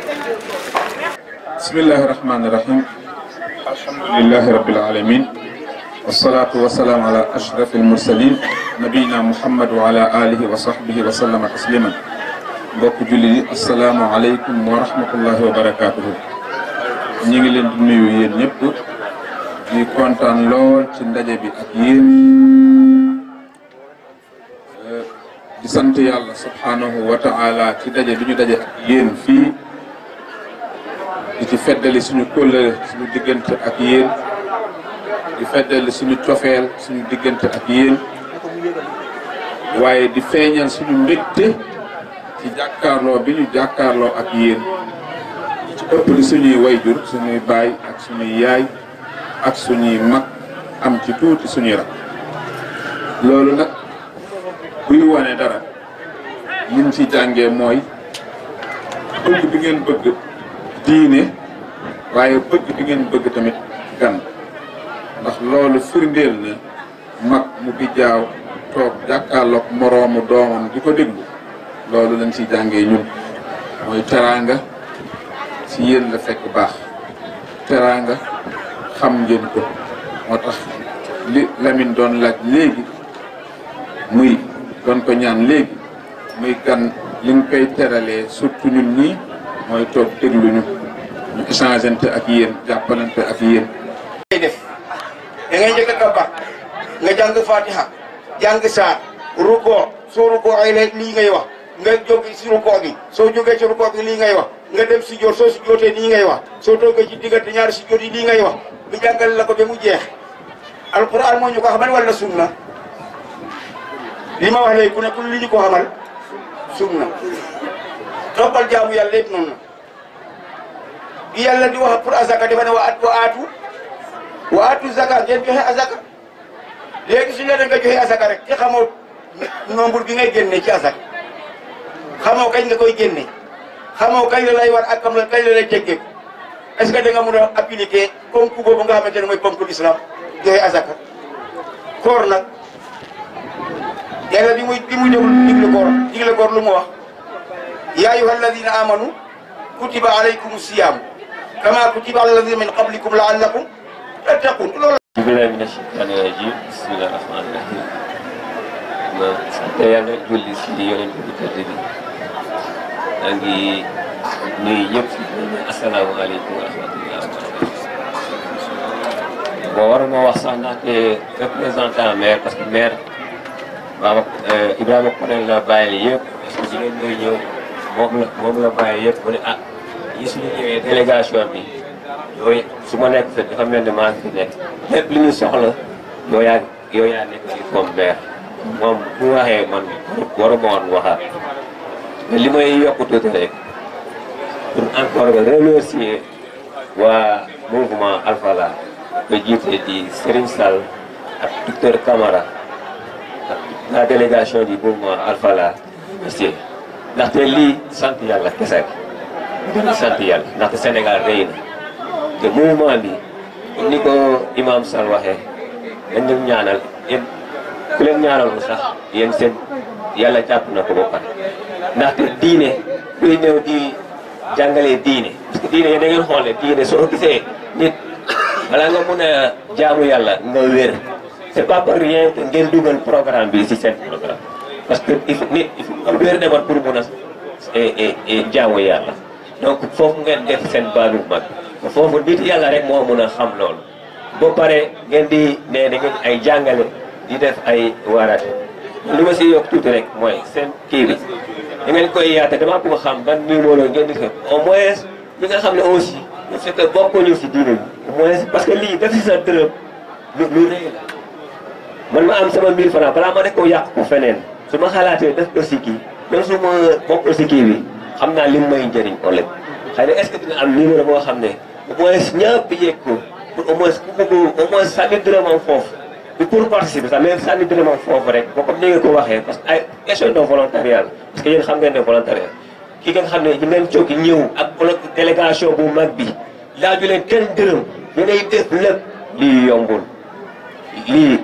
بسم الله الرحمن الرحيم الحمد لله رب العالمين والصلاة والسلام على أشرف المرسلين نبينا محمد وعلى آله وصحبه وسلم تسليما mbokk julli yi asalaamaaleykum wa rahmatullahi wa barakaatuhu ñi ngi leen di nuyu yéen ñëpp di kontaan lool ci ndaje bi ak yéen di sant yàlla subhanahu wa taala ci daje bi ñu daje ak yéen fii di ci feddali suñu kóllëre suñu diggante ak yéen di feddali suñu cofeel suñu diggante ak yéen waaye di feeñal suñu mbégte ci jàkkaarloo bi ñu jàkkaarloo ak yéen ci ëpp di suñuy wayjur suñuy baay ak suñuy yaay ak suñuy mag am ci tuuti suñuy rak loolu nag buy wane dara liñ ci jàngee mooy bëgg bi ngeen bëgg diine waaye bëgg bi ngeen bëgg tamit gan ndax loolu firndeel na mag mu bi jaaw toog jàkkaarloog moroomu doomam di ko déglu loolu lañ ci jàngee ñun mooy teraanga ci yéen la fekk baax teraanga xam ngeen ko moo tax li Lamine doon laaj léegi muy doon ko ñaan léegi muy gan li nga koy teralee surtout ñun ñii mooy toog déglu ñu ñu échangeante ak yéen jàppalante ak yéen. ngay def da ngay njëkk a kabar nga jàng fatiha jàng saar ruko soo ruko ay la lii ngay wax nga jóg si ruko bi soo jógee ci ruko bi lii ngay wax nga dem si joot soo si jootee lii ngay wax soo toogee ci diggante ñaari si joot yi lii ngay wax bu jàngale la ko ba mu jeex alquran moo ñu ko xamal wala sunna li ma wax léegi ku ne ku li ñu ko xamal sunna toppal jaamu yàlla yëpp noonu bi yàlla di wax pour azaka dafa ne wa at wa aatu wa aatu zaka ngeen joxe azaka léegi su leen nga joxe azaka rek te xamoo nombre bi ngay génne ci azaka xamoo kañ nga koy génne xamoo kañ la lay war ak kam la kañ la lay jéggeeku est-ce que da nga mën a appliquer ponk boobu nga xamante ne mooy ponk l'islam joxe azaka koor nag yàlla bi muy bi muy déglu digle koor digle koor lu mu wax yaa ayyuha alladina amanu kutiba alaykum siyam kama kutiba ala alladina min qablikum laallakum tattaqun loolu billahi mina shaytaani rajim bismillahi rahmaani rahim ma sant yàlla julli si yonent bi tëdd bi maa ngi nuyu ñëpp si asalaamaaleykum wa rahmatulah wa barakatu bon waruma wax sax ndaxte représentant maire parce que maire Baba Ibrahima Konel la bàyyi yëpp parce que jigéen ñooy ñëw moom la moom la bàyyi yëpp mu ne ah yi suñu ñëwee délégation bi yooyu su ma nekk fa dafa mel ni maa ngi fi nekk lépp li ñu soxla yow yaa yow yaa nekk fii comme maire moom bu waxee man waruma woon waxaat mais li may yokk tuuti rek pour encore remercier waa mouvement Alfala ba jiite di Serigne Sall ak docteur Camara ak la délégation du mouvement Alfala monsieur ndaxte lii sant yàlla kese la sant yàlla ndaxte Sénégal rëy na te mouvement bi ni ko imam Sall waxee dañ leen ñaanal yéen ku leen ñaanalul sax yéen seen yàlla jàpp na ko ba pare ndaxte diine kuy ñëw di jàngalee diine parce que diine yéen da ngeen xool ne diine soo gisee nit balaa nga mun a jaamu yàlla nga wér c'est pas pour rien que ngeen dugal programme bi ci seen programme parce que il faut nit il faut wér demat pour mun a jaamu yàlla donc foofu ngeen def seen baalu mag foofu nit yàlla rek moo mun a xam loolu ba pare ngeen di ne da ngeen ay jàngale di def ay waaraate li ma si yokk tuuti rek mooy seen kii bi da ngeen koy yaate dama bëgg xam ban numéro ngeen di ko au moins ñi nga xam ne aussi ñu fekk bokkuñu si diine bi au moins parce que lii def si sa dërëm lu lu rëy la man ma am sama 1000 francs balaa ma def ko yàq ko feneen su ma xalaatee def ko si kii même su ma bokkul si kii bi xam naa lim may njëriñ ëllëg xëy na est-ce que dina am numéro boo xam ne au moins ñëpp yegg ko pour au moins ku bëgg au moins sànni dërëmam foofu du pour participer sax même sànni dërëmam foofu rek boo comme ni nga ko waxee parce que ay question de volontariat parce que yéen xam ngeen ne volontariat ki nga xam ne ñu ngeen jóg ñëw ak délégation bu mag bi laaju leen kenn dërëm yéenay def lépp lii yombul lii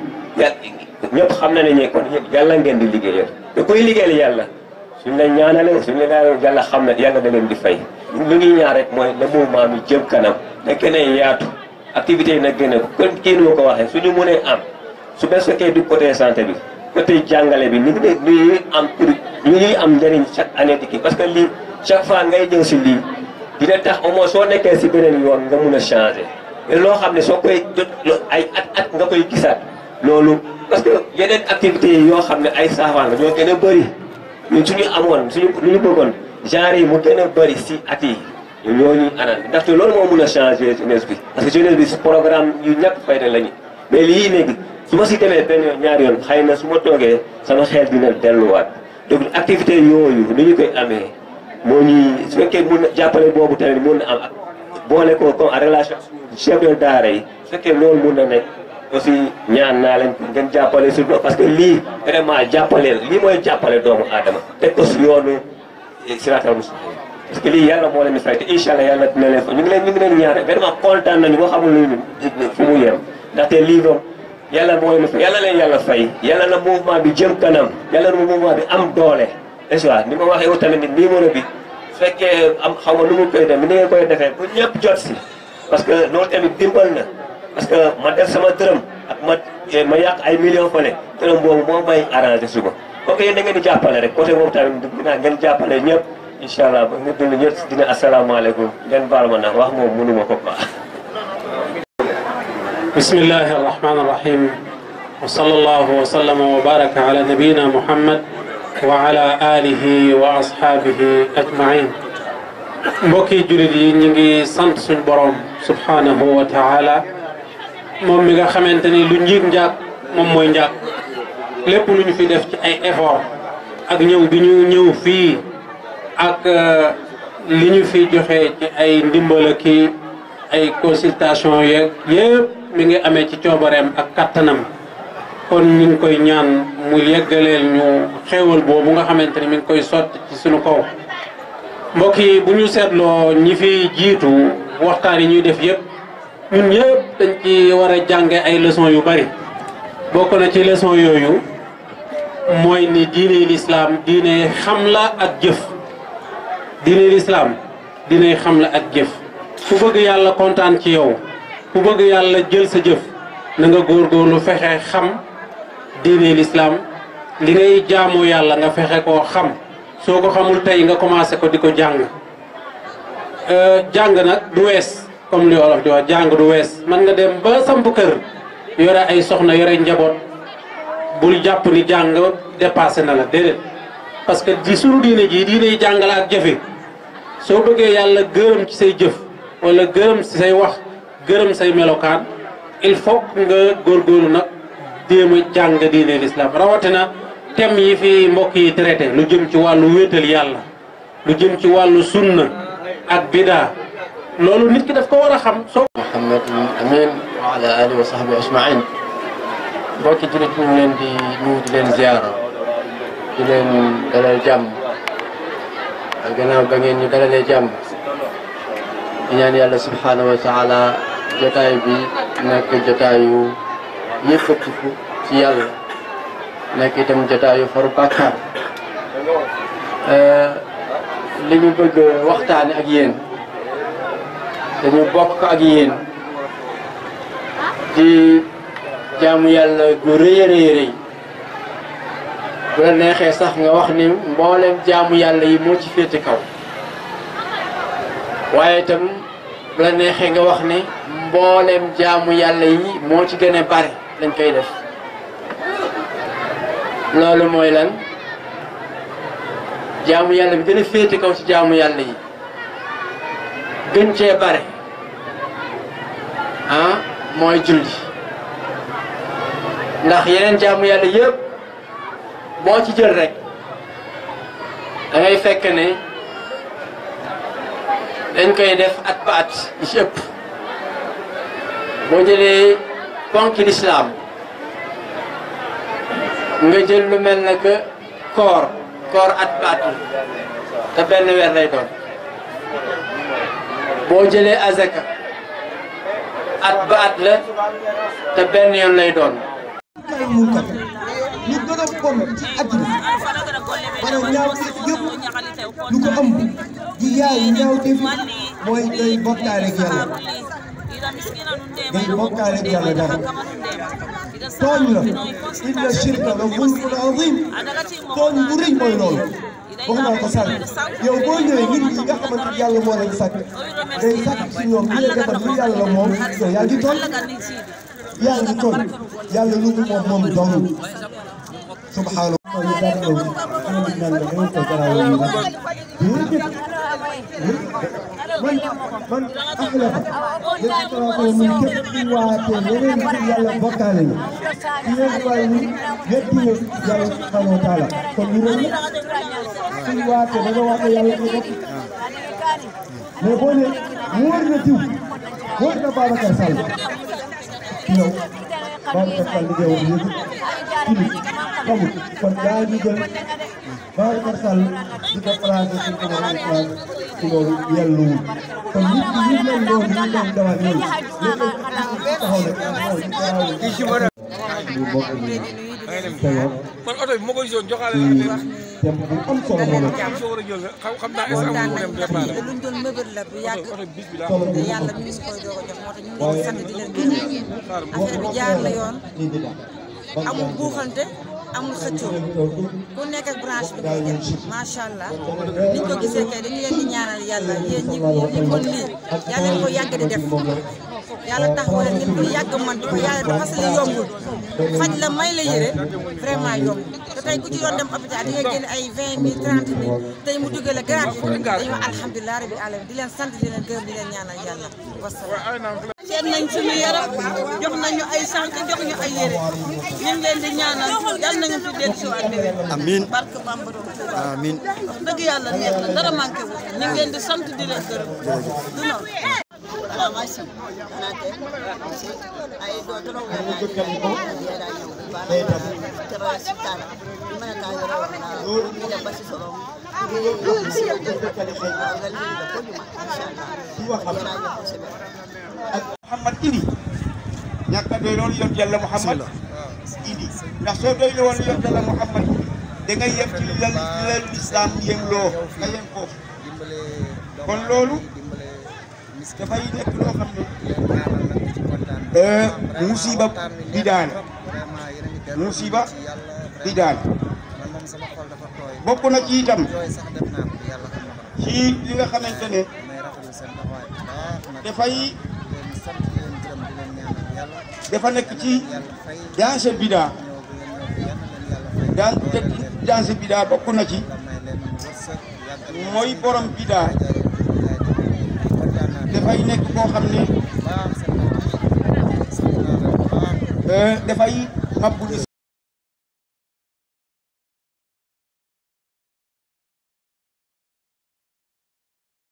ñëpp xam na ne ñe kon yàlla ngeen di liggéeyal te kuy liggéeyal yàlla suñ la ñaanale suñ la ñaanale yàlla xam ne yàlla da leen di fay lu ñuy ñaan rek mooy le mouvement mi jëm kanam na gën a yaatu activités yi nag gën a kon kii nu ma ko waxee suñu mënee am su bes fekkee du côté santé bi côté jàngale bi ni ngi ne ñuy am pour ñu ñuy am njëriñ chaque année di kii parce que lii chaque fois ngay ñëw si lii dina tax au moins soo nekkee si beneen yoon nga mun a changer mais loo xam ne soo koy jot ay at at nga koy gisaat loolu parce que yeneen activités yi yoo xam ne ay saafara la ñoo gën a bëri ñun suñu amoon suñu lu ñu bëggoon genre yi mu gën a bëri si at yi ñoo ñuy anal ndaxte loolu moo mun a changer jeunesse bi parce que jeunesse bi si programme yu ñàkk fayda lañu mais lii léegi su ma si demee benn yoon ñaari yoon xëy na su ma toogee sama xel dina delluwaat donc activité yooyu ni ñu koy amee moo ñuy su fekkee mun na jàppale boobu tamit mun na am ak boole ko comme en relation chef de daara yi su fekkee loolu mun na nekk aussi ñaan naa leen ngeen jàppale surtout parce que lii vraiment jàppale lii mooy jàppale doomu aadama teg ko si yoonu siraatal mustaqim parce que lii yàlla moo leen di fay te incha allah yàlla dina leen fa ñu ngi leen ñu ngi leen ñaare vraiment kontaan nañu boo xamul lu fu mu yem ndaxte lii moom yàlla moo leen fay yàlla leen yàlla fay yàlla na mouvement bi jëm kanam yàlla na mouvement bi am doole est-ce que ni ma waxee wu tamit ni numéro bi su fekkee am xaw ma nu mu koy def ni ngeen koy defee bu ñëpp jot si parce que loolu tamit dimbal na parce que ma def sama dërëm ak ma ma yàq ay millions fële dërëm boobu moo may arrangé suba kooku yéen da ngeen di jàppale rek côté boobu tamit dinaa ngeen jàppale ñëpp incha allah ba nga dund ñëpp dina asalaamaaleykum ngeen baal ma nag wax moom mënuma ko quoi. بسم الله الرحمن الرحيم وصلى الله وسلم وبارك على نبينا محمد وعلى آله وأصحابه أجمعين mbokki jullit yi ñu ngi sant suñ borom subhanahu wa taala moom mi nga xamante ni lu njiig njaag moom mooy njaag lépp lu ñu fi def ci ay effort ak ñëw bi ñu ñëw fii ak li ñu fi joxe ci ay ndimbal ki ay consultation yeeg yëpp mi ngi amee ci coobareem ak kattanam kon ñu ngi koy ñaan mu yeggaleel ñu xéewal boobu nga xamante ni mi ngi koy sotti ci suñu kaw mbokk yi bu ñu seetloo ñi fi jiitu waxtaan yi ñuy def yëpp ñun ñëpp dañ ci war a jànge ay leçon yu bari bokk na ci leçon yooyu mooy ni diine lislaam diine xam la ak jëf diine lislaam diine xam la ak jëf ku bëgg yàlla kontaan ci yow ku bëgg yàlla jël sa jëf na nga góorgóorlu fexe xam diine lislaam li ngay jaamoo yàlla nga fexe koo xam soo ko xamul tey nga commencé ko di ko jàng jàng nag du wees comme li wolof di wax jàng du wees man nga dem ba samp kër yore ay soxna yore njaboot bul jàpp ni jàng dépassé na la déedéet parce que di sunu diine ji diine yi jàng la ak jëfe soo bëggee yàlla gërëm ci say jëf wala gërëm ci say wax gërëm say melokaan il faut nga góorgóorlu nag déem a jàng diine l'islam rawatina thème yi fi mbokk yi traité lu jëm ci wàllu wéetal yàlla lu jëm ci wàllu sunna ak bidaa loolu nit ki daf ko war a xam soo Muhammad amin wa ala alihi wa sahbihi ajmain mbokki jullit ñu ngi leen di nuyu di leen ziara di leen dalal jàmm gannaaw ba ngeen ñu dalalee jàmm di ñaan yàlla subhanahu wa taala jotaay bi nekk jotaayu yëkkatiku ci yàlla nekk itam jotaayu faru bàkkaar li ñu bëgg waxtaane ak yéen dañu bokk ak yéen di jaamu yàlla gu rëy a rëy rëy bu la neexee sax nga wax ni mboolem jaamu yàlla yi moo ci féete kaw waaye itam bu la neexee nga wax ni mboolem jaamu yàlla yi moo ci gën a bare lañ koy def loolu mooy lan jaamu yàlla bi gën a féete kaw ci jaamu yàlla yi gën cee bare ah mooy julli ndax yeneen jaamu yàlla yëpp boo ci jël rek da ngay fekk ne dañ koy def at ba at yi ci ëpp boo jëlee ponki lislaam nga jël lu mel na que koor koor at ba at la te benn weer lay doon boo jëlee azaka at ba at la te benn yoon lay doon kay munkar li gën a bon ci àddina maanaam ñaaw def yëpp lu ko ëmb di yaay ñaaw def mooy day bokkaale ak yàlla day bokkaale ak yàlla dara tooñ la inna shirka la zulmun azim tooñ bu rëy mooy loolu wax naa ko sànq yow boo ñëwee nit ñi nga xamante ni yàlla moo leen sàkk day sàkk si ñoom li lay defal lu yàlla moom yow yaa ngi tooñ yaa ngi tooñ yàlla lu mu moom moom dong subhaanahu ñu daan ñëw ñu ngi naan la ngeen ko garaaw yi nag déedéet man man axlafa léegi ko mun képp ku waatee leneen ci yàlla bokkaale ni ci yéen waaye ni wetti ne yàlla subhaanahu wa taala kon ñu ne suñ waatee da nga waate yàlla ko bokk mais boo ne wóor na diw wóor na Babacar Sall yow Babacar Sall li ngay wax yëpp kili xamul kon yaa ngi jël Babacar Sall di ko placé ci ko war a placé ci loolu yelluwul kon nit ñi ñu mel noonu ñu doon dawal yooyu léegi taxaw nag taxaw ci garaaw ñu bokk ñu teyoon man oto bi ma koy zone joxaale ci thème bu am solo moo nekk soo war a jël xam xam naa est-ce que amul dem départ te luñ doon mëbët la bu yàgg solo te bu yàlla mi ngi koy doog a jox moo tax ñu ngi leen sant di leen gërëm affaire bi jaar la yoon amul buuxante amul xëccoo ku nekk ak branche bi ngay def macha allah niñ ko gisee kay dañu leen di ñaanal yàlla yéen ñi ñi mën lii yàlla leen ko yàgg di def yàlla taxawal leen ngeen ko yàgg man di ko yàlla dafa parce que yombul faj la may la yére vraiment yomb te tey ku ci doon dem hôpital di nga génne ay vingt mille trente mille tey mu duggee la gratuit dañu wax alhamdulilah rabbi alamin di leen sant di leen gërëm di leen ñaanal yàlla wasalaam seet nañ suñu yaram jox nañu ay sànq jox ñu ay yére ñu ngi leen di ñaanal yal nañu fi dellu si waat déwén amiin barke Bamba doon amiin wax dëgg yàlla neex na dara manqué wu ñu ngi leen di sant di leen gërëm du noonu Alamasi, anate, si, ay do tolo nga na di yara yo, para tero sitana, di mana ka yoro na, ni la basi soro, di yo si yo de, ngal ni da ko di ma, inshallah, yara yo ko sebe. Muhammad ini ñàkk a doy loolu yont yàlla Muhammad ini ndax soo doy la woon yont yàlla Muhammad da ngay yem ci li la li la lislaam yem loo nga yem foofu kon loolu dafay nekk loo xam ne musiba bi daal musiba bi daal bokk na ci itam ci li nga xamante ne dafay dafa nekk ci danse bida dan danse bida bokk na ci mooy borom bida dafay nekk koo xam ne dafay mabbu